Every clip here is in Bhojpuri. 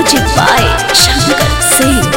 Music by Shankar Singh.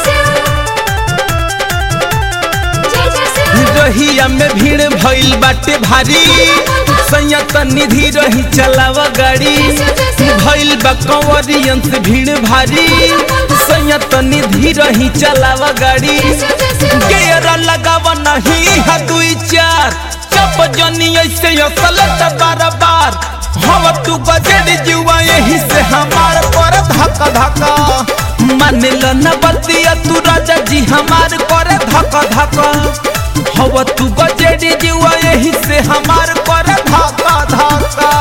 रहिया में भीड़ भइल बाटे भारी संयत निधि रही चलावा गाड़ी भइल बा कंवरियन से भीड़ भारी संयत निधि रही चलावा गाड़ी गेयर लगावा नहीं है दुई चार चप जनी ऐसे असलत बार बार हवा तू बजट जुआ यही से हमार पर धक्का धक्का मान लो न बतिया तू राजा जी हमार कर धक्का धक्का हवा तू बजट जुआ यही से हमार कर धक्का धक्का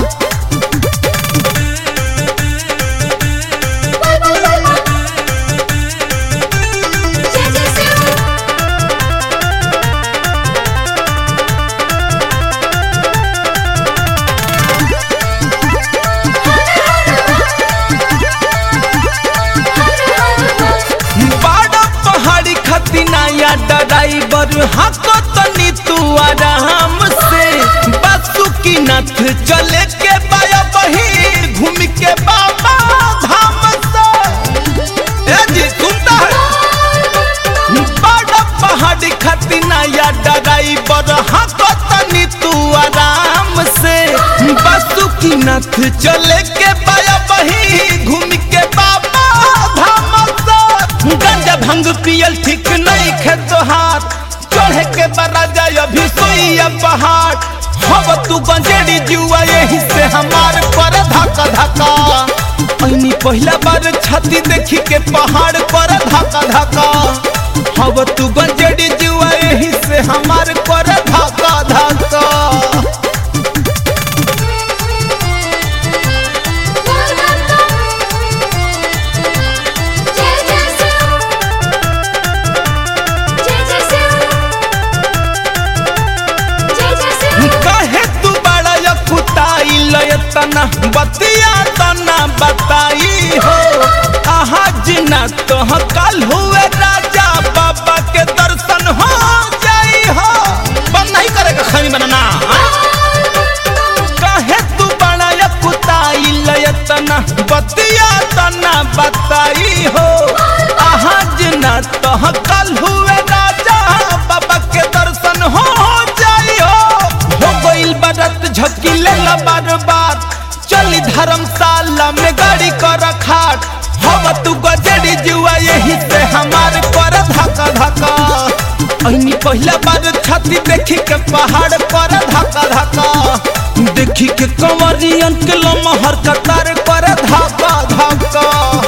बाड़ा पहाड़ी खतिना या ड्राइवर हको तनी तू आराम से बासुकी नाथ चले के बाया बही घूम के बाबा धाम से ए जी सुनता है बाड़ा पहाड़ी खतिना या ड्राइवर हको तनी तू आराम से बासुकी नाथ चले के बाया बही घूम के बाबा धाम से गंजा भंग पियल ठीक नहीं खे तोहार चढ़े के बरा जाय अभी सोइया पहाड़ हव तू गंजेड़ी जुआ यही से हमार पर धक्का धक्का ऐनी पहला बार छाती देखी के पहाड़ पर धक्का धक्का हव तू गंजेड़ी जुआ यही से हमार पर धक्का धक्का कहे तू बड़ा या कुताई लयतना बतिया तना बताई हो आहा जिना तो कल हुए राजा बाबा के दर्शन हो जाई हो बंद नहीं करेगा खनी बनाना हाँ? कहे तू बड़ा या कुताई लयतना बतिया तना बताई हो आहा जिना तो कल हुए राजा बाबा के दर्शन हो जाई हो हो गइल बरत झपकी ले बार बार चली धर्मशाला में गाड़ी कर खाट हम तू गजड़ी जुआ यही से हमार पर धक्का धक्का ऐनी पहला बार छाती देखी के पहाड़ पर धक्का धक्का देखी के कंवरियन के लमहर कतार पर धक्का धक्का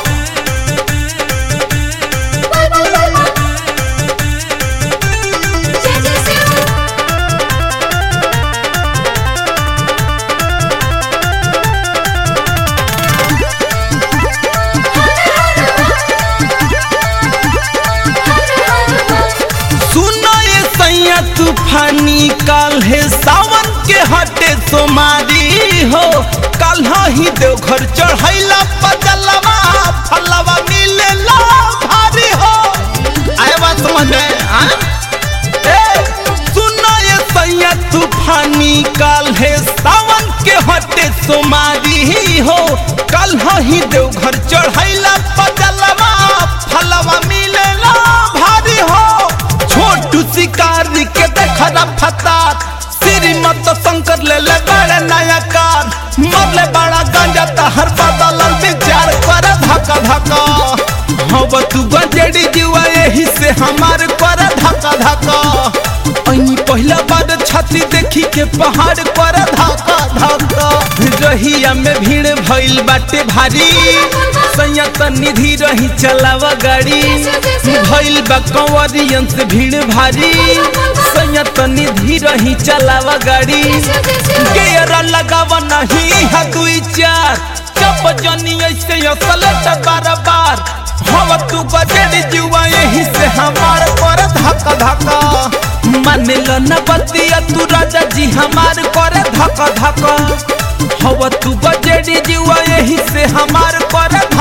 सुनो ये सैया तूफानी काल है सावन के हटे सोमारी हो कल ही देवघर चढ़ैला पजलवा फलवा मिलेला भारी हो आए बात समझ में हाँ? ए, सुनो ये सैया तूफानी काल है सावन के हटे सोमारी हो कल ही देवघर चढ़ैला पजलवा फलवा मिलेला भारी हो छोटू शिकारी के देखा फतार श्रीमत शंकर ले ले बड़े नया कार मरले बड़ा गंजा तहर बदल विचार कर धक्का धक्का हव तू गंजेड़ी जुआ यही से हमार कर धक्का धक्का ऐनी पहला बार छाती देखी के पहाड़ पर धक्का धक्का रहिया में भीड़ भइल बाटे भारी संयत निधि रही चलावा गाड़ी भइल बा कंवरियन से भीड़ भारी संयत निधि रही चलावा गाड़ी गेयर लगावा नहीं है दुई चार चप जनी ऐसे असलत बार बार हवा तू बजट जुआ यही से हमार पर धक्का धक्का मान लो न बतिया तू राजा जी हमार कर धक्का धक्का हवा तू बजट जुआ यही से हमार पर धक्का